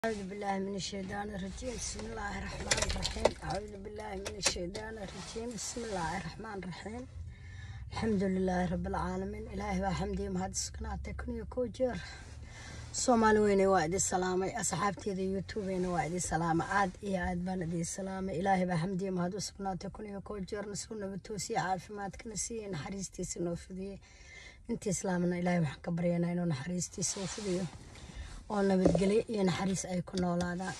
أعوذ بالله من الشيطان الرجيم بسم الله الرحمن الرحيم أعوذ بالله من الشيطان الرجيم بسم الله الرحمن الرحيم الحمد لله رب العالمين إلهي وحمدي مهد سكنات تكني كوجر soomaali weyne waa idin salaamay asxaabteeda youtubena waa idin salaama aad iyo aad baan idin salaamay ilaahay baa xamdiya mahad u sugnaatay kun iyo koo jeer nasku nabatoosiye caafimaadkana siiye naxariistiisa noo fidiyey inta islaamna ilaahay waxaan ka baryanaa inuu naxariistiisa u fidiyo oo nabadgelyo iyo naxariis ay ku noolaadaan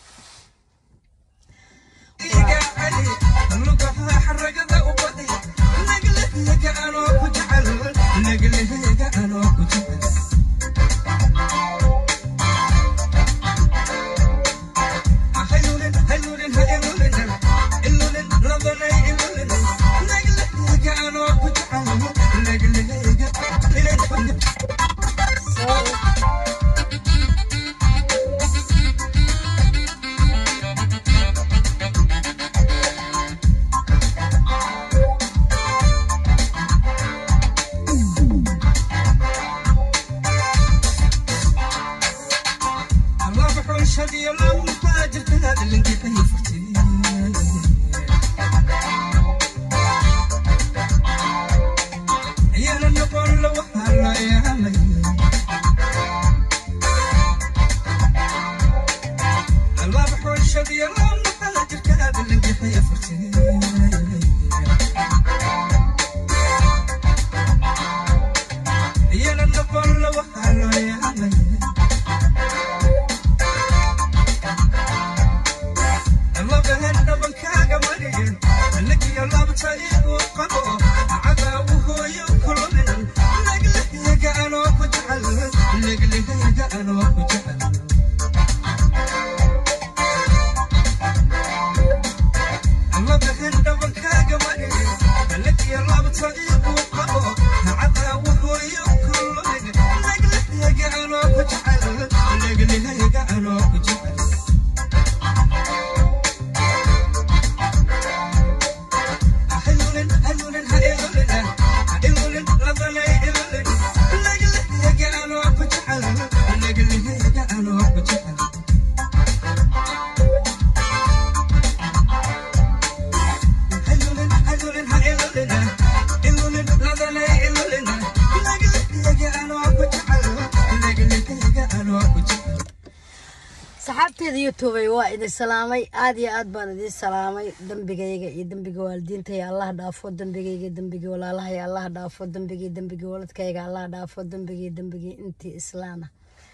saxaabteeda youtubey waa idin salaamay aad iyo aad baan idin salaamay dembigayga iyo dembiga waalidiintaya allah dhaafo dembigayga dembigii walaalahaya allah dhaafo dembigii dembigii waladkayga allah dhaafo dembigii dembigii intii islaana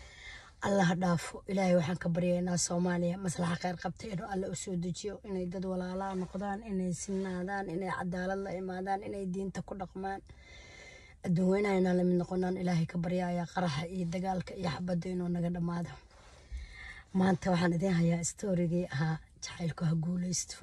allah dhaafo ilaahay waxaan ka baryaynaa soomaaliya maslaxa kheyr qabta inuu alle u soo dejiyo inay dad walaalaa noqdaan inay sinaadaan inay cadaalad la imaadaan inay diinta ku dhaqmaan adduun weynahayna lamid noqonaan ilaahay ka baryaya qaraxa iyo dagaalka iyo xabadda inuu naga dhammaado maanta waxaan idiin hayaa storygii ahaa jacaylku ha guuleysto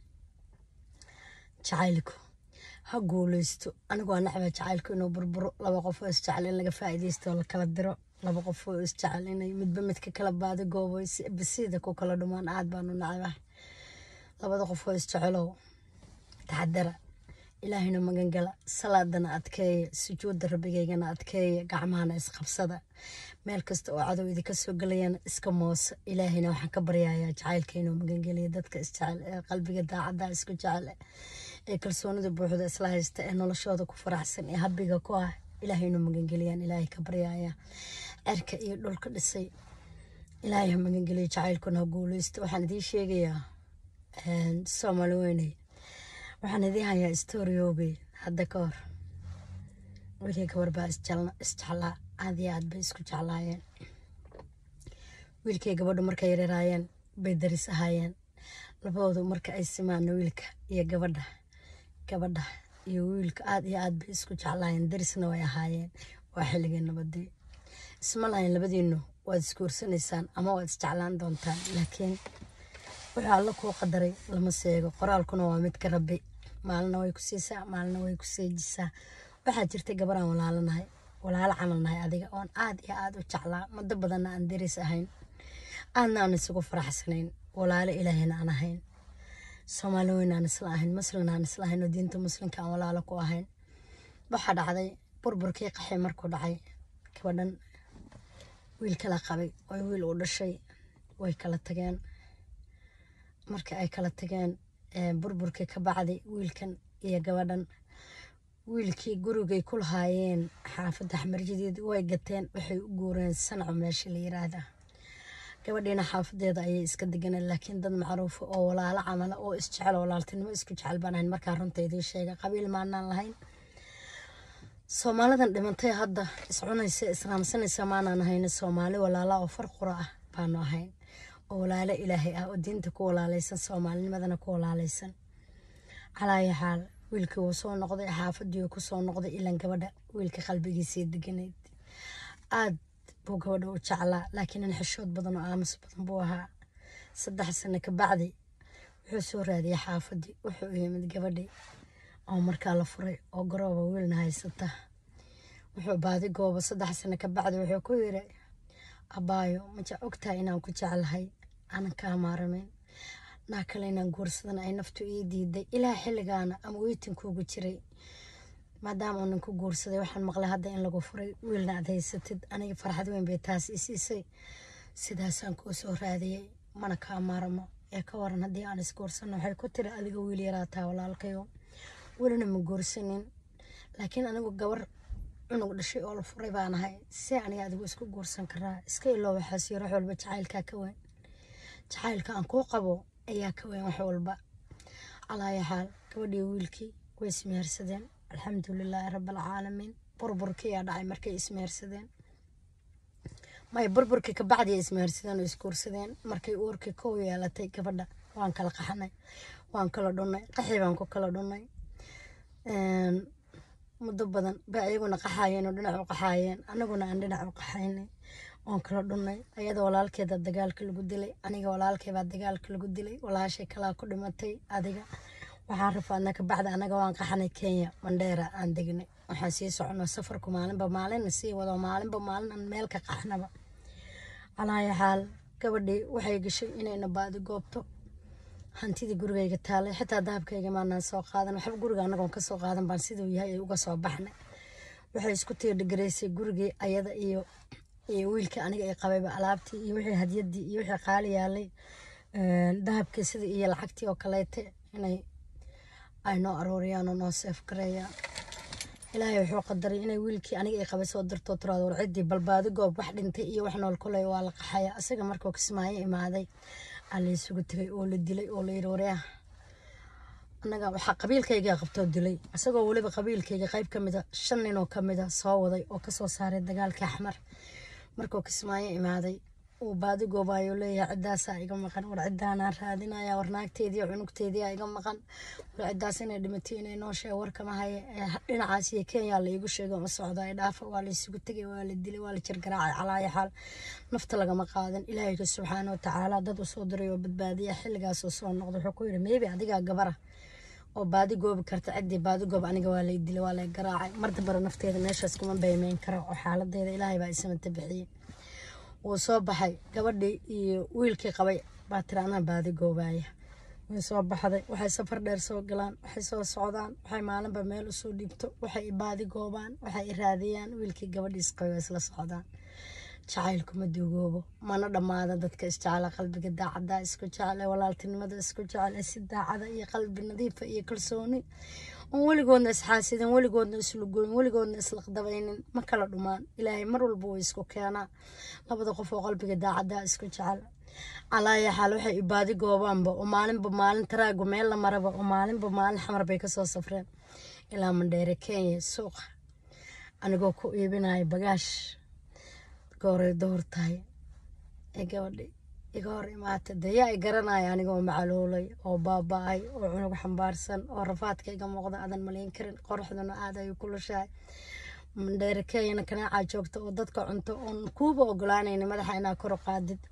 jacaylku ha guuleysto anigu waa nacba jacaylku inuu burburo laba qof oo isjecel in laga faa'iideysto oo la kala diro laba qof oo isjecel inay midba midka kala baado goobo basiida ku kala dhumaan aad baanu nacbahay labada qof oo isjecelow taxadara ilaahayna magangala salaadana adkeeya sujuudda rabbigaygana adkeeya gacmahana isqabsada meel kasta oo cadow idinka soo gelayana iska moosa ilaahayna waxaan ka baryayaa jacaylka inuu magangeliya dadka isjecel ee qalbiga daacadda isku jecel ee kalsoonida buuxda isla haysta ee noloshooda ku faraxsan ee habbiga ku ah ilaahay inuu magangeliyaan ilaahay ka baryayaa cerka iyo dhulka dhisay ilaahay ha magangeliya jacaylkuna ha guuleysto waxaan idiin sheegayaa soomaali weyney waxaan idiin hayaa storyoogii hadda ka hor wiilkii gabar baa isjeclaa aad iyo aad bay isku jeclaayeen wiilkii gabadhu markay yareeraayeen bay daris ahaayeen labadoodu marka ay simaana wiilka iyo gabadha gabadha iyo wiilka aad iyo aad bay isku jeclaayeen darisna way ahaayeen waa xilligii nabadii isma lahayn labadiinu waad isguursanaysaan ama waad isjeclaan doontaan laakiin wuxuu alla kuu qadaray lama seego qoraalkuna waa mid ka rabbi maalina way ku siisaa maalina way ku seejisaa waxaa jirtay gabaraan walaalanahay walaalo camal nahay adiga oon aad iyo aad u jeclaa muddo badanna aan daris ahayn aadna aan isugu faraxsanayn walaalo ilaahayna aan ahayn soomaali weyn aan isla ahayn muslimna aan isla ahayn oo diinta muslimka aan walaalo ku ahayn waxaa dhacday burburkii qaxay markuu dhacay gabadhan wiil kala qabay oo wiil uu dhashay way kala tageen marka ay kala tageen burburkii ka bacdi wiilkan iyo gabadhan wiilkii gurigay ku lahaayeen xaafadda xamarjadeed way gateen waxay u guureen sanaco meesha la yiraahda gabadhiina xaafadeeda ayay iska deganeen laakiin dad macruufa oo walaalo camala oo isjecel walaaltinimo isku jecel baan ahayn markaa runta idiin sheega qabiil maanaan lahayn soomaalidan dhimantay hadda iscunaysa israamsanaysa maanaan ahayn soomaali walaala oo far qura ah baanu ahayn oo walaalo ilaahay ah oo diinta ku walaalaysan soomaalinimadana ku walaalaysan calaayo xaal wiilkii wuu soo noqday xaafadii ku soo noqday ilan gabadha wiilka qalbigiisii deganayd aad buu gabadha u jeclaa laakiin in xishood badan oo aamus badan buu ahaa saddex sano ka bacdi wuxuu soo raadiyey xaafadii wuxuu yimid gabadhii oo markaa la furay oo garooba wiilna haysata wuxuu baadi gooba saddex sano ka bacdi wuxuu ku yiri abaayo maja ogtahay inaan ku jeclahay aanan kaa maaramayn naa kale inaan guursadana ay naftu ii diiday ilaa xilligaana ama weytinkuugu jiray maadaama uu ninku guursaday waxaan maqlay hadda in lagu furay wiilna aad haysatid aniga farxad weyn bay taas i siisay sidaasaan kuu soo raadiyey mana kaa maaramo ee ka waran haddii aan isguursano waxay ku tiri adiga wiil yaraataa walaalkayo welina ma guursanin laakiin anigu gabar cunug dhashay oo la furay baan ahay see aniga adigu isku guursan karaa iska iloo waxaas yaro wax walba jacaylkaa ka weyn jacaylka aan kuu qabo ayaa ka weyn wax walba alaaya xaal gabadhii wiilkii way ismehersadeen alxamdulilaahi rabaalcaalamiin burburkii aa dhacay markay ismehersadeen may burburkii kabacdi ay ismehersadeen oo isguursadeen markay uurkii kow yeelatay gabadha waan kala qaxnay waan kala dhunnay qaxii baan ku kala dhunnay muddo badan bay ayaguna qaxaayeen oo dhinac u qaxaayeen anaguna aan dhinac u qaxaynay oon kala dhunnay ayada walaalkeeda dagaalka lagu dilay aniga walaalkeebaa dagaalka lagu dilay walaashay kalaa ku dhimatay adiga waxaan rafaadna kabacdi anaga waan qaxnay kenya mandheera aan degnay waxaan sii soconaa safarku maalinba maalina sii wado maalinba maalin aan meel ka qaxnaba calaaya xaal gabadhii waxay gashay inayna baadi goobto hantidii gurigayga taalay xitaa dahabkayga maanaan soo qaadan waxba guriga anagoon kasoo qaadan baan siduu yahay ay uga soo baxnay waxay isku tiirdhigaraysay gurigii ayada iyo iyo wiilkii aniga ay qabayba alaabtii iyo wixii hadiyadii iyo wixii qaali yaalay dahabkii sidii iyo lacagtii oo kaleete inay ay noo arooriyaan oo noo seef gareeyaan ilaahay wuxuu qadaray inay wiilkii aniga ay qabay soo dirtoo tiraado war ciddii balbaadi goob wax dhintay iyo wax nool kuley waa la qaxaya isaga markuu kismaayo imaaday aa la isugu tegay oo la dilay oo la yidhi waryaah annaga waxaa qabiilkaygaa qabtoo dilay isagoo weliba qabiilkayga qayb ka mida shan ninoo ka mida soo waday oo kasoo saaray dagaalkii axmar markuu kismaayo imaaday uu baadi goobaayuu leeyahay ciddaasaa iga maqan war ciddaanaan raadinaya war naagteedii cunugteedii iga maqan war ciddaas inay dhimatay inay nooshae warkama haye dhinacaas iyo kenya la iigu sheegay uma socdo ay dhaafa waa la isugu tegay waa la dilay waa la jirgaraacay calaaya xaal nafta lagama qaadan ilaahayga subxaana watacaala dad usoo diray oo badbaadiya xilligaasoo soo noqda wuxuu ku yidhi maybe adigaa gabara oo baadi goobi karta ciddii baadi goob aniga waa lay dilay waa lay garaacay mar dambara nafteeda meeshaas kuma baymeyn karo oo xaaladeeda ilaahay baa isamata bixiyey wuu soo baxay gabadhii iyo wiilkii qabay baa tiri anaa baadi goobaaya way soo baxday waxay safar dheer soo galaan waxay soo socdaan waxay maalinba meel usoo dhiibto waxay baadi goobaan waxay raadiyaan wiilkii gabadhiis qabay waa isla socdaan jacaylku ma duugoobo mana dhammaada dadka isjecela qalbiga daacada isku jecel ee walaaltinimada isku jecel ee si daacada iyo qalbi nadiifa iyo kalsooni oon weligoodna isxaasidin weligoodna islugoyn weligoodna islaqdabaynin ma kala dhumaan ilaahay mar walba way isku keenaa labada qof oo qalbiga daacada isku jecel calaaya xaal waxay ibaadi goobaanba oo maalinba maalin taraagu meel la maraba oo maalinba maalin xamar bay kasoo safreen ilaa mandheere kenya suuqa anigoo ku iibinaya bagaash gooray door tahay ee gabadhi iga hor imaatay dee yaa i garanaya anigoo macaloolay oo baaba-ay oo cunug xambaarsan oo rafaadka iga muuqda aadan malayn karin qoraxduna aad ay kulushahay mandheere kenyana kanaacaa joogta oo dadka cunto oon kuuba ogolaanayna madaxa inaa kor u qaadid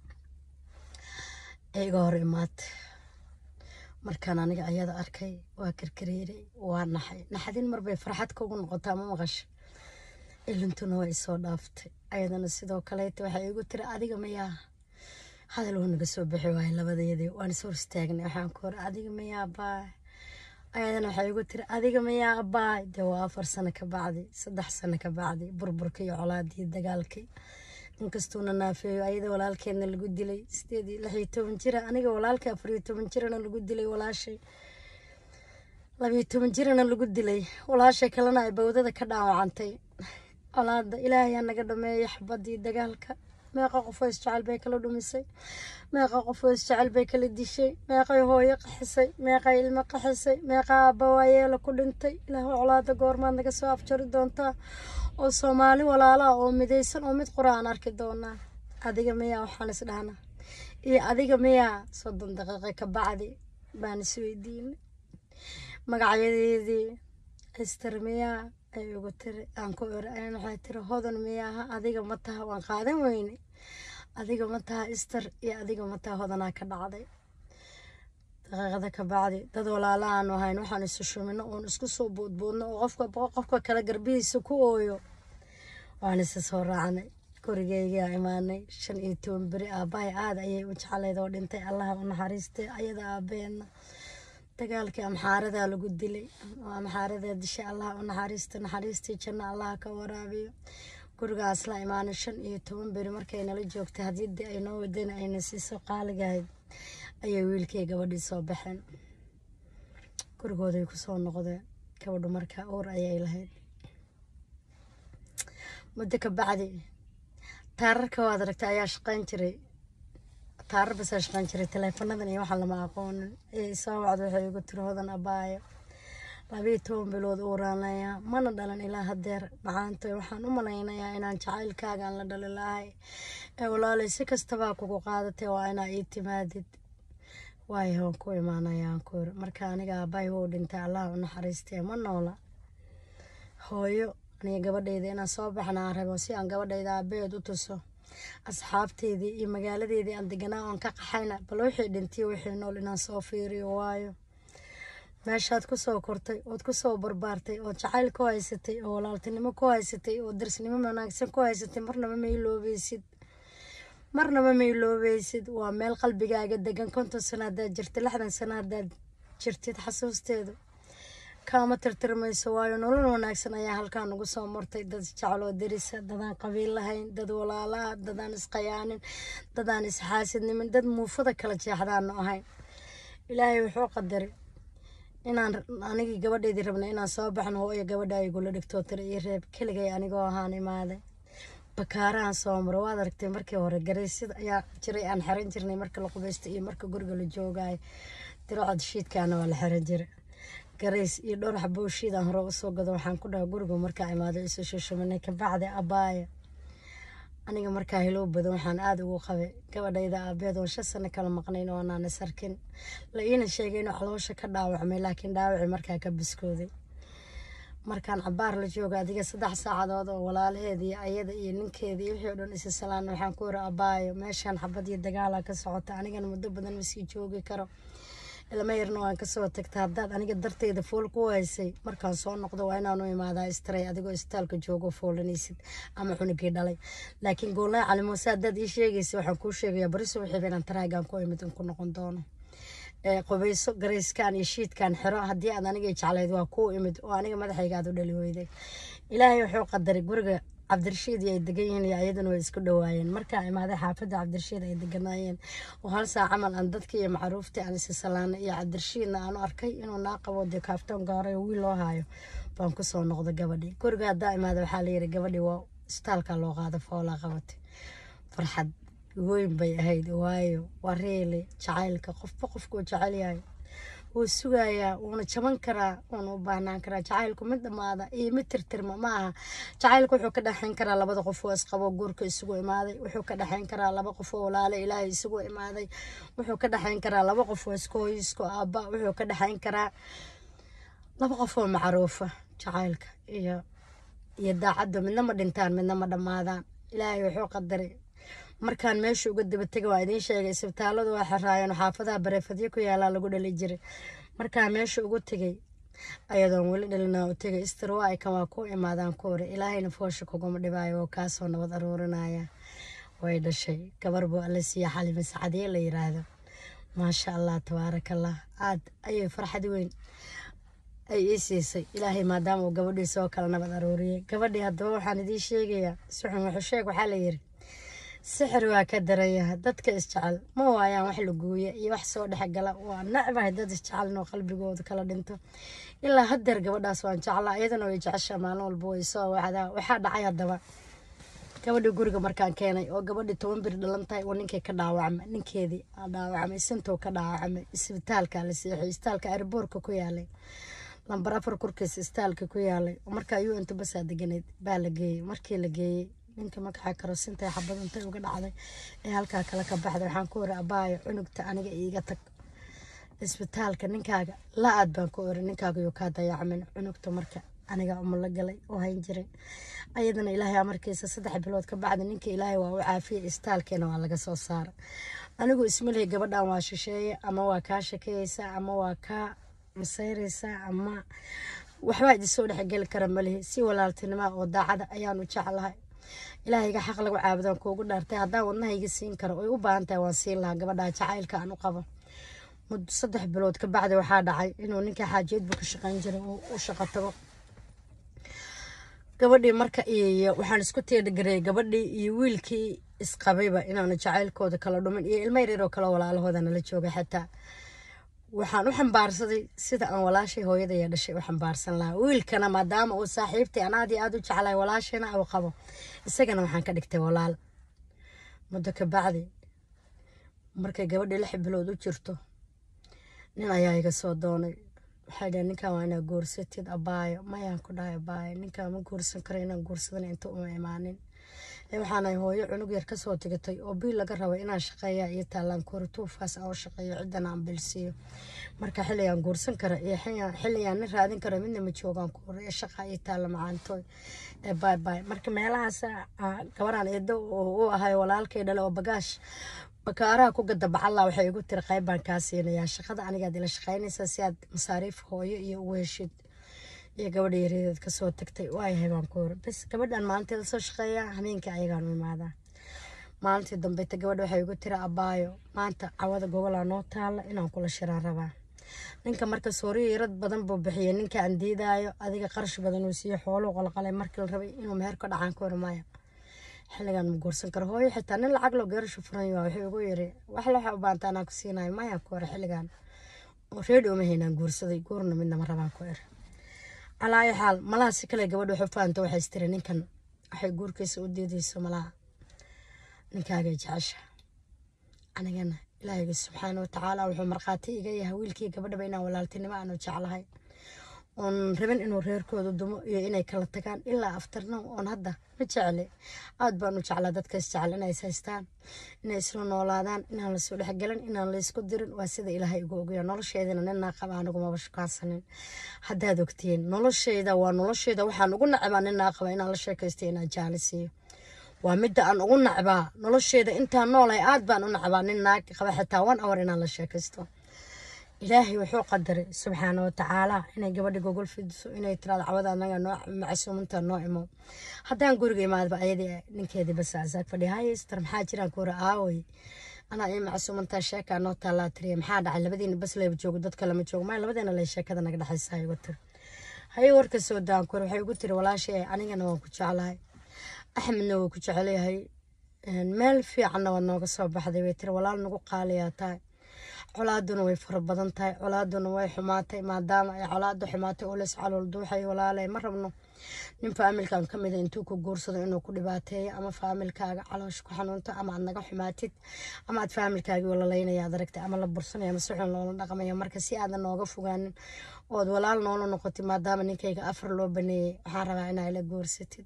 ee iga hor imaatay markaan aniga ayada arkay waa karkareeray waa naxay naxadin marbay farxad kugu noqotaa ma maqasho ilintuna waa isoo dhaaftay ayadana sidoo kaleeta waxay igu tiri adiga mayaa hadal wuu naga soo bixi waayay labadayadii waan is hor istaagnay waxaan ku hore adiga mayaa abaay ayadana waxay igu tiri adiga mayaa abaay dee waa afar sano ka bacdi saddex sano ka bacdi burburkii iyo colaadii dagaalkii inkastuuna naafeeyo ayada walaalkeedna lagu dilay sideed iyo lix iyo toban jira aniga walaalka afar iyo toban jirana lagu dilay walaashay labiyo toban jirana lagu dilay walaashay kalena ay bawdada ka dhaawacantay colaada ilaahayaa naga dhameeya xabadii dagaalka meeqa qof oo isjecel bay kala dhumisay meeqa qof oo isjecel bay kala dishay meeqay hooyo qaxisay meeqay ilmo qaxisay meeqa aabba waayeela ku dhintay ilaahu colaada goormaad naga soo afjari doontaa oo soomaali walaalaha oo midaysan oo mid qura aan arki doonaa adiga miyaa waxaan is dhahnaa iyo adiga miyaa soddon daqiiqo ka bacdi baan isweydiinay magacyadeedii ester miyaa ay ugu tiri aan ku iri ayaan waxay tiri hodan miyaaha adiga ma taha waan qaadan weyne adiga ma taha ester iyo adiga ma taha hodanaa ka dhacday daqiiqada ka bacdi dad walaala aanu ahayn waxaan isu shumino oon isku soo boodboodno oo qofka qofka kale garbihiisa ku ooyo waan isa soo raacnay gurigeygaa imaanay shan iyo toban beri aabbahay aada ayay u jeclayd oo dhintay allaha u naxariistay ayada aabbeena dagaalkii amxaaradaa lagu dilay oo amxaaradaa dishay allaha u naxariista naxariistii janno allaha ka waraabiyo gurigaas la imaanay shan iyo toban beri markay nala joogtay haddii dee ay noo wadana ayna siiso qaaligahayd ayay wiilkii gabadhii soo baxeen gurigooday kusoo noqdeen gabadhu markaa uur ayay lahayd muddo ka bacdi taararka waad aragtay ayaa shaqayn jiray taarar basaa shaqayn jiray taleefanadan iyo waxaa lama aqoonin ee soo wacda waxay igu tiri hodan abaayo labiyo toban bilood uuraanaya mana dhalan ilaa hadeer macaantoy waxaan u malaynayaa inaan jacaylkaagaan la dhali lahay ee walaalay si kastabaa kugu qaadatay waa inaa ii timaadid waayo waan ku imaanayaan ku iri marka aniga aabbahay wou dhintay allaha u naxariistee ma noola hooyo aniga gabadhayda inaan soo baxna aan rabo si aan gabadhayda aabaheed u tuso asxaabteydii iyo magaaladeedii aan deganaa oon ka qaxayna bal wixii dhintay wixii nool inaan soo fiiriyo waayo meeshaad kusoo kortay ood kusoo barbaartay ood jacayl ku haysatay oo walaaltinimo ku haysatay oo darsnimo wanaagsan ku haysatay marnaba ma iloobeysid marnaba ma iloobeysid waa meel qalbigaaga degan konton sano haddaad jirtid lixdan sano haddaad jirtid xasuusteedu kaama tirtirmayso waayo nolol wanaagsan ayaa halkaa nagu soo martay dad jecloo derisa dadaan qabiil lahayn dad walaalaha dadaan isqayaanin dadaan isxaasidnimin dad muufada kala jeexdaanu ahayn ilaahay wuxuu qadaray inaan anigii gabadheydii rabnay inaan soo baxno hooyo gabadha ay igula dhigtoo tira ii reeb keligay anigoo ahaan imaaday bakaarahan soo maro waad aragtay markii hore garaysyada ayaa jiray aan xiran jirnay marka la qubaysta iyo marka guriga la joogaayo dirocod shiidkaana waa la xiran jiray garays iyo dhowr xaboo shiid aan hore usoo gado waxaan ku dhaha guriga markaa imaado isu shushuminay kabacdi abaaya aniga markaa hilow badan waxaan aada ugu qabay gabadhayda aabeed oon shan sano kala maqnayn oo anaan is arkin la iina sheegay inuu caloosha ka dhaawacmay laakiin dhaawacii markaa ka biskooday markaan cabaar la jooga adiga saddex saacadood oo walaalaheedii ayada iyo ninkeedii wixii o dhan isa salaan waxaan ku iri abaayo meeshaan xabad iyo dagaala ka socota anigana muddo badan masii joogi karo ilma yarna waan kasoo tagta haddaad aniga darteyda fool ku haysay markaan soo noqdo waa inaan u imaadaa istray adigoo isbitaalka joogo foolanaysid ama cunugii dhalay laakiin goolnay cali muuse haddaad ii sheegaysa waxaan kuu sheegayaa bariso wixii inaan taraagaan ku imid in ku noqon doono qubayso garayskan iyo shiidkan xiro haddii aad aniga jeclayd waa kuu imid oo aniga madaxayga aad u dhali weyday ilaahay wuxuu qadaray guriga cabdirashiid ay degan yihiin iyo ayaduna way isku dhawaayeen markaa imaaday xaafadda cabdirashiid ay deganaayeen oo hal saa camal aan dadkii iyo macruuftii aan isa salaanay iyo cabdirashiidna aanu arkay inuu naa qabo dee kaaftoon gaaray oo wiil loo haayo baan kusoo noqday gabadhii guriga haddaa imaada waxaa layidhi gabadhii waa isbitaalka loo qaada foolaa qabatay farxad weyn bay ahayd waayo waa reele jacaylka qofba qofkuu jecel yahay wuu sugayaa wuuna jaban karaa wuuna u baahnaan karaa jacaylku mid dhammaada iyo mid tirtirma ma aha jacaylku wuxuu ka dhexayn karaa labada qof oo isqabo guurka isugu imaaday wuxuu ka dhexayn karaa laba qof oo walaale ilaahay isugu imaaday wuxuu ka dhexayn karaa laba qof oo isku hooyo isku aabba wuxuu ka dhexayn karaa laba qof oo macruufa jacaylka iyo iyo daacadda midna ma dhintaan midna ma dhammaadaan ilaahay wuxuu qadaray markaan meesha uga daba tegay waa idiin sheegay isbitaaladu waa xiraayeen xaafadaha bareefadyo ku yaalaa lagu dhali jiray markaan meesha ugu tegay ayadoon weli dhalinaa u tegay istirwaakan waa ku imaadaan ku ore ilaahayna foosha kuguma dhibaayo oo kaasoo nabad aruurinaya way dhashay gabar buu alla siiya xalima sacadiye la yiraahdo maasha allah tabaaraka allah aad ayay farxad weyn ay ii siisay ilaahay maadaama uu gabadhii soo kala nabad aruuriyey gabadhii haddaba waxaan idiin sheegayaa suxun wuxuu sheeg waxaa la yiri sixir waa ka darayaha dadka isjecel ma waayaan wax la gooya iyo wax soo dhexgala waa necbahay dad isjecel inuu qalbigooda kala dhinto ilaa hadeer gabadhaas waan jeclaa iyadana way jeceshaa maalin walba way soo wacdaa waxaa dhacay haddaba gabadhii guriga markaan keenay oo gabadhii toban bir dhalan tahay oo ninkay ka dhaawacmay ninkeedii aa dhaawacmay sintou ka dhaawacmay isbitaalka la seexiyay isbitaalka airboorka ku yaalay lambar afar korkiisa isbitaalka ku yaalay markaa u inta basaa deganayd baa la geeyey markii la geeyey ninka magaxa karosintay xabad intay uga dhacday ee halkaa kale ka baxday waxaan ku ori abaayo cunugta aniga iiga tag isbitaalka ninkaaga la aad baan ku ori ninkaaga yuu kaa dayacmin cunugta marka aniga umala galay oo hayn jiray ayadana ilaahay amarkiisa saddex bilood ka bacdi ninka ilaahay waa u caafiyay isbitaalkeena waa laga soo saaray anigu ismalihi gabadhan waa shisheeye ama waa kaa shakeyeysaa ama waa kaa masayreysaa ama waxbaa idisoo dhexgeli kara malihi si walaaltinima oo daacada ayaan u jeclahay ilaahayga xaq lagu caabudaan kuugu dhaartay haddaan wadnahayga siin karo oy u baahan tahay waan siin lahaa gabadhaa jacaylka aan u qabo muddo saddex bilood ka bacdi waxaa dhacay inuu ninka xaajiyeedbu ka shaqayn jiray uu u shaqo tago gabadhii marka iyo waxaan isku teedhagareyay gabadhii iyo wiilkii isqabayba inaanu jacaylkooda kala dhumin iyo ilmo yaryaroo kale walaalahooda nala joogay xataa waxaan u xambaarsaday sida aan walaashay hooyadaya dhashay u xambaarsan lahaa wiilkana maadaama uu saaxiibtay aan aad iyo aad u jeclahay walaashayna uu qabo isagana waxaan ka dhigtay walaal muddo ka bacdi markay gabadhii lix bilood u jirto nin ayaa iga soo doonay waxay dhaheen ninkan waa inaa guursatid abaayo mayaan ku dhahay abaayo ninkaan ma guursan karo inaan guursadana inta uma imaanin waxaanahay hooyo cunug yar kasoo tigatay oo biil laga rabay inaan shaqeeya iyo taalaan korituufkaas aan u shaqeeyo ciddan aan bilsiiyo marka xilligaan guursan kara iyo xilligaan nin raadin kara midna ma joogaan ku hore shaqa iyo taalla macaantooy ee bay bay marka meelahaas gabaraan eedo u ahay walaalkay dhale oo bagaash bakaaraha ku gada bacalla waxay igu tiri qayb baan kaa siinayaa shaqada anigaad ila shaqaynaysaa si aad masaariif hooyo iyo ugu heshid iyo gabadha yareedeed kasoo tagtay waayahay baan ku hore bas gabadhan maalinteeda soo shaqeeyaa habeenkii ayagaan u imaadaa maalintii dambeyta gabadha waxay igu tiri abaayo maanta cawada gogolaa noo taalla inaan kula shiraan rabaa ninka marka sooriyo yarad badan buu bixiyay ninka aan diidaayo adiga qarash badan uu siiyo xooluu qalqalay markii la rabay inuu meher ka dhacaan ka hor maayo xilligan ma guursan karo hooyo xitaa nin lacag loo geerashu furan waa wuxuu igu yiri wax waxa u baanta anaa ku siinayo maya ku hore xilligan reedi uma haynaan guursaday guurna midna ma rabaan ku er calaayo xaal malaha si kale gabadha waxu fahamta waxay istiri ninkan waxay guurkiisa u diidayso malaha ninkaaga jecesha anigana ilaahayga subxaana watacaala wuxuu markhaati iga yahay wiilkii gabadhaba inaan walaaltinimo aanu jeclahay oon rabin inuu reerkooda dumo iyo inay kala tagaan ilaa aftarno oon hadda ma jecle aad baan u jeclaa dadka isjecel inay is haystaan inay isla noolaadaan inaan lasoo dhexgelin inaan laysku dirin waa sida ilaahay igu ogaya nolosheedana ninaa qaba anigu maba shukaansanin haddaad ogtiin nolosheyda waa nolosheyda waxaan ugu nacbaa ninaa qaba inaan la sheekaysto inaan jaalisiiyo waa midda aan ugu nacbaa nolosheeda intaan noolahay aad baan u nacbaa nin naag qaba xitaa one hour inaan la sheekaysto ilaahay wuxuu qadaray subxaana watacaala inay gabadha gogol fidiso inay tiraado cawada anaga noo macsuuminta noo imo haddaan guriga imaadba ayadii ninkeedii bas asaag fadhiya haystar maxaa jiraan kuura aaway anaa ii macsuumantaa sheekaa noo taallaa tiriya maxaa dhacay labadiina bas leeba joogo dadka lama joogo maya labadeena lay sheekada naga dhexaysa igu tiri haye warka soo daan kuura waxay igu tiri walaashay anigana waan ku jeclahay axmedna wuu ku jecelyahay meel fiicanna waad nooga soo baxday way tiri walaal nagu qaaliyaa tahay colaaduna way fara badan tahay colaaduna way xumaatay maadaama ay colaada xumaatay oo leys calool duuxay walaalay ma rabno nin faamilkan ka mida intuu ku guursado inuu ku dhibaateeyo ama faamilkaaga caloosh ku xanuunto ama aad naga xumaatid ama aad faamilkaagii walalaynaya aad aragtay ama la bursanaya ama si xun loola dhaqmaya marka si aadan nooga fogaanin ood walaal noola noqotid maadaama ninkayga afar loo baneeyey waxaan rabaa inaa ila guursatid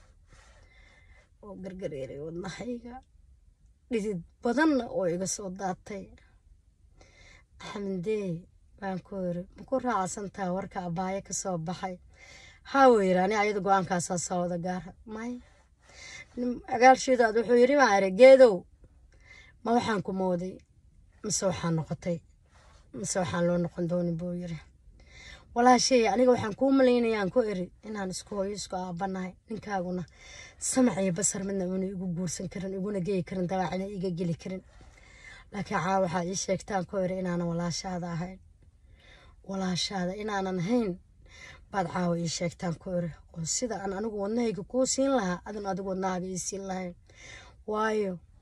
oo gargareeray wadnahayga dhidid badanna oo iga soo daatay xamdee baan ku iri maku raacsantaa warka abaayo ka soo baxay haa weyri ani ayada go-aankaasaa soo wada gaara may agaalshiidaad wuxuu yiri maa iri geedow ma waxaan ku mooday mise waxaan noqotay mise waxaan loo noqon dooni buu yiri walaashay aniga waxaan kuu malaynayaan ku iri inaan isku hooyo isku aabanahay ninkaaguna samac iyo basar midna una igu guursan karin iguna geyi karin dabaacina iga geli karin laakiin caa waxaa ii sheegtaan ku iri inaanan walaashaada ahayn walaashaada inaanan ahayn baad caawa ii sheegtaan ku iri oo sida aan anigu wadnahayga kuu siin lahaa adan adigu wadnahaaga ii siin lahayn waayo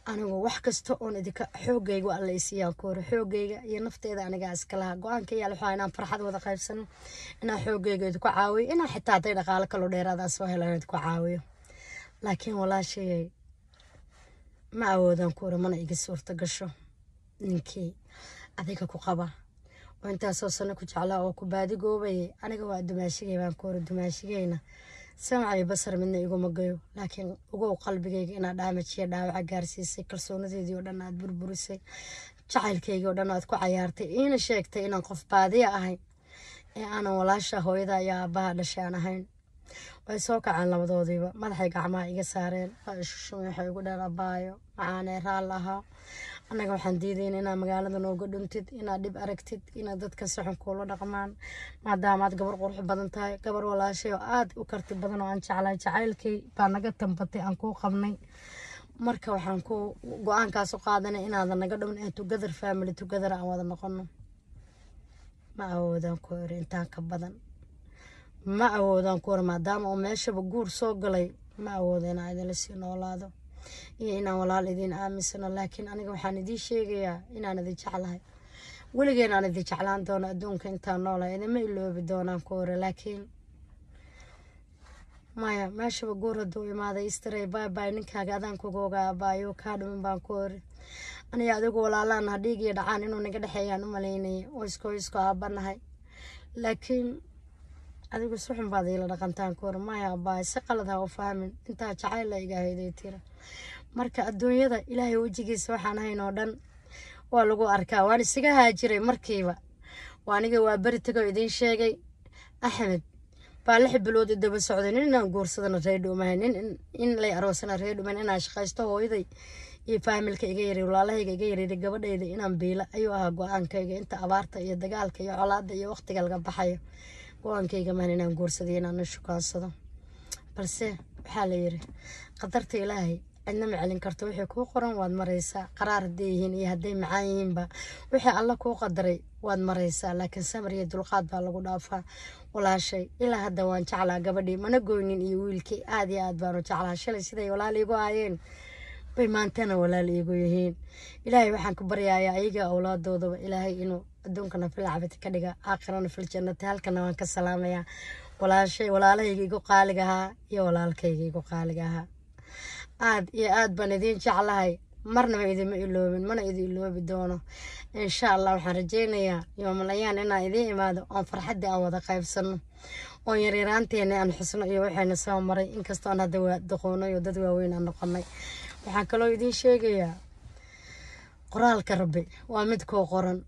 anigu wax kasta oon idinka xoogayga alla isiiyaan ku hore xoogayga iyo nafteeda anigaa iska lahaa go-aanka yaal waxaa inaan farxad wada qaybsano inaan xoogayga idinku caawiyo inaan xitaa hadday dhaqaalo kaloo dheeraadaan soo helaan idinku caawiyo laakiin walaashayay ma awoodaan ku hore mana iga suurta gasho ninkii adiga ku qaba oo intaasoo sano ku jeclaa oo ku baadigoobayay aniga waa dumaashigay baan ku hore dumaashigayna samacay basar midna iguma gayo laakiin ugow qalbigayga inaad dhaamajiya dhaawaca gaarsiisay kalsoonadeedii oo dhan aad burburisay jacaylkaygii oo dhan aad ku cayaartay iina sheegtay inaan qof baadiya ahay ee aanan walaasha hooyada iyo aabbaha dhashay aan ahayn way soo kaceen labadoodiiba madaxay gacmaha iga saareen waa ishushumay waxay igu dheen abaayo macaanee raal ahaa annaga waxaan diidayna inaad magaalada nooga dhuntid inaad dhib aragtid inaad dadka si xun kuula dhaqmaan maadaamaad gabar qurux badan tahay gabar walaashay oo aada u karti badan oo aan jeclahay jacaylkay baa naga tambatay aan kuu qabnay marka waxaan ku go-aankaas u qaadanay inaadan naga dhumin ee together family together aan wada noqono ma awoodaan ku eri intaan ka badan ma awoodaan ku eri maadaama uu meeshaba guur soo galay ma awoodo inaan idinla sii noolaado iyo inaan walaal idiin aaminsano laakiin aniga waxaan idiin sheegayaa inaan idin jeclahay weligeen aan idin jeclaan doono adduunka intaan noolahay idinma iloobi doonaan ku ore laakiin maya meeshaba guur hadduu imaaday istaray baybay ninkaaga adaan kuga ogaa abaayo kaa dhumin baan ku ori aniga adigu walaalaan ha dhiig iyo dhacaan inuu naga dhexeeyaan u malaynaya oo isko isko aabanahay laakiin adigu si xun baad iila dhaqantaan ku ori maya abaay si qalad ha u fahmin intaa jacayl la iga hayday tira marka adduunyada ilaahay wejigiisa waxaan ahayn oo dhan waa lagu arkaa waan isaga haajiray markiiba waa aniga waa beri tegoo idiin sheegay axmed baa lix bilood i daba socday nin inaan guursadana ree dhuumahay nin in lay aroosana ree dhuumayn inaan shaqaysto hooyaday iyo faamilka iga yaray walaalahayga iga yareeray gabadhayda inaan biila ayuu ahaa go-aankayga inta abaarta iyo dagaalka iyo colaada iyo waqtiga laga baxayo go-aankayga maan inaan guursadayo inaan na shukaansado balse waxaa la yiri qadarta ilaahay cidna ma celin karto wixii kuu qoran waad maraysaa qaraar hadday yihiin iyo hadday macaan yihiinba wixii alla kuu qadaray waad maraysaa laakiin samar iyo dulqaad baa lagu dhaafaa walaashay ilaa hadda waan jeclaa gabadhii mana goynin iyo wiilkii aad iyo aad baanu jeclaa shalay siday walaal iigu aayeen bay maantana walaal iigu yihiin ilaahay waxaan ku baryayaa ayaga awlaadoodaba ilaahay inuu adduunkana filcabati ka dhiga aakhirana fil jannati halkana waan ka salaamayaa walaashay walaalahayga igu qaaliga ahaa iyo walaalkayga igu qaaliga ahaa aad iyo aad baan idiin jeclahay marnaba idima iloobin mana idin iloobi doono insha allah waxaan rajeynayaa yoomalayaan inaan idiin imaado oon farxaddii aan wada qaybsano oon yaryaraanteena aan xusno iyo waxayna soo maray inkastoo aan hadda daqoonay oo dad waaweyn aan noqonay waxaan kaloo idiin sheegayaa qoraalka rabbi waa mid kuu qoran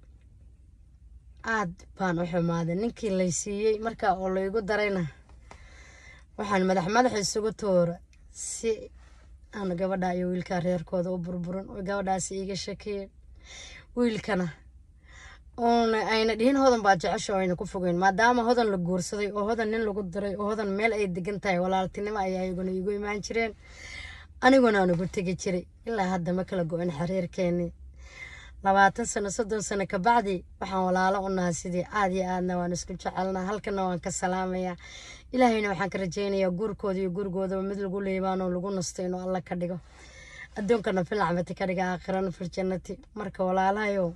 aad baan u xumaaday ninkii lay siiyey markaa oo laygu darayna waxaan madax madax isugu toora si aan gabadha iyo wiilkaa reerkooda u burburin oo gabadhaasi iiga shakeen wiilkana oona ayna dhihin hodan baa jecesho ayna ku fogeyn maadaama hodan la guursaday oo hodan nin lagu diray oo hodan meel ay degan tahay walaaltinimo ayaa iyaguna iigu imaan jireen aniguna aan ugu tegi jiray ilaa hadda ma kala go-in xiriirkeenii labaatan sano soddon sano kabacdi waxaan walaalo u nahay sidii aad iyo aadna waan isku jecelnaa halkana waan ka salaamayaa ilaahayna waxaan ka rajeynayaa guurkooda iyo gurigoodaba mid lagu leebaan oo lagu nasto inuu alla ka dhigo adduunkana filcabati ka dhiga aakhirana filjannati marka walaalahayow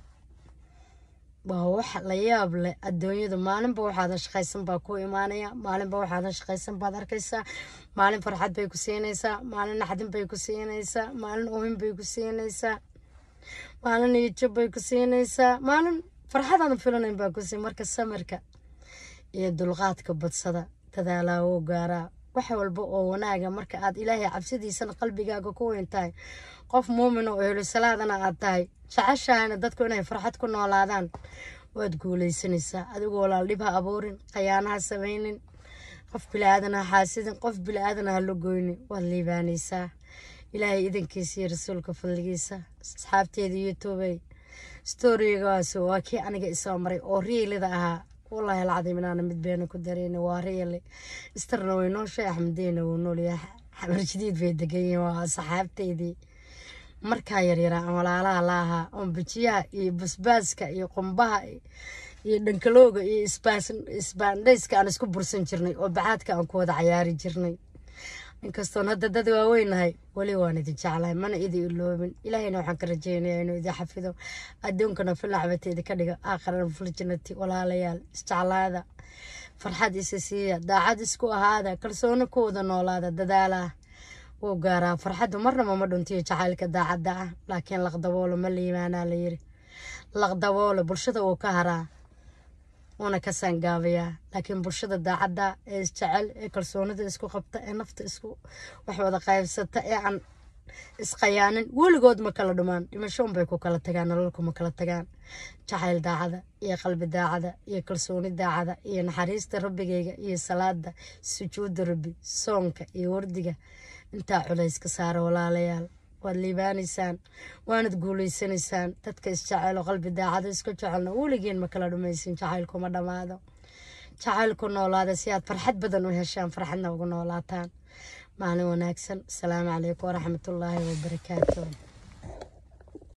waa wax la yaab leh adduunyadu maalinba waxaadan shaqaysan baa ku imaanaya maalinba waxaadan shaqaysan baad arkaysaa maalin farxad bay ku siinaysaa maalin naxdin bay ku siinaysaa maalin oohin bay ku siinaysaa maalin iijab bay ku siinaysaa maalin farxadaadan filanayn baa ku siin marka samirka iyo dulqaadka badsada dadaalaa wuu gaaraa wax walba oo wanaaga marka aad ilaahay cabsidiisana qalbigaaga ku weyn tahay qof muumin oo ehlu salaadana aad tahay jeceshahayna dadku inay farxad ku noolaadaan waad guulaysanaysaa adigoo walaal dhib ha abuurin khayaana ha samaynin qof bilaadan ha xaasidin qof bilaadan ha la goynin waad liibaanaysaa ilaahay idankiisa iyo rasuulka fadligiisa asxaabteeda youtubey storigaas waa kii aniga isoo maray oo riilida ahaa wallaahi alcadiim inaana mid beena ku dareyna waa riili istarna way nooshay axmedeyna wuu noolyahay xamar jadiid bay degan yihiin waa asxaabteydii markaa yaryaraa aan walaalaha la ahaa oon bijiyaha iyo basbaaska iyo qumbaha iyo dhankalooga iyo isbaandhayska aan isku bursan jirnay oo bacaadka aan ku wada cayaari jirnay inkastoon hadda dad waaweynahay weli waan idin jeclahay mana idin iloobin ilaahayna waxaan ka rajeynayaa inuu idin xafido adduunkana filacbateeda ka dhigo aakhiran fuljanati walaalayaal isjeclaada farxad isa siiya daacad isku ahaada kalsooni ku wada noolaada dadaalaha wuu gaaraa farxaddu marnaba ma dhuntiyo jacaylka daacadda ah laakiin laqdaboolo ma liimaanaa la yiri laqdaboolo bulshada wuu ka haraa wuuna ka saangaabayaa laakiin bulshada daacadda ee isjecel ee kalsoonida isku qabta ee nafta isku wax wada qaybsata ee aan isqayaanin weligood ma kala dhumaan dhimasho unbay ku kala tagaan nololku ma kala tagaan jacayl daacada iyo qalbi daacada iyo kalsooni daacada iyo naxariista rabbigayga iyo salaada sujuudda rabbi soonka iyo wardiga intaa culays ka saara walaalayaal waad liibaanaysaan waanad guulaysanaysaan dadka isjecelo qalbi daacada isku jecelna weligiin ma kala dhumaysin jacaylkuma dhammaado jacaylku noolaada si aad farxad badan u heshaan farxadna ugu noolaataan maalin wanaagsan asalaamu calaykum waraxmatullaahi wabarakaatu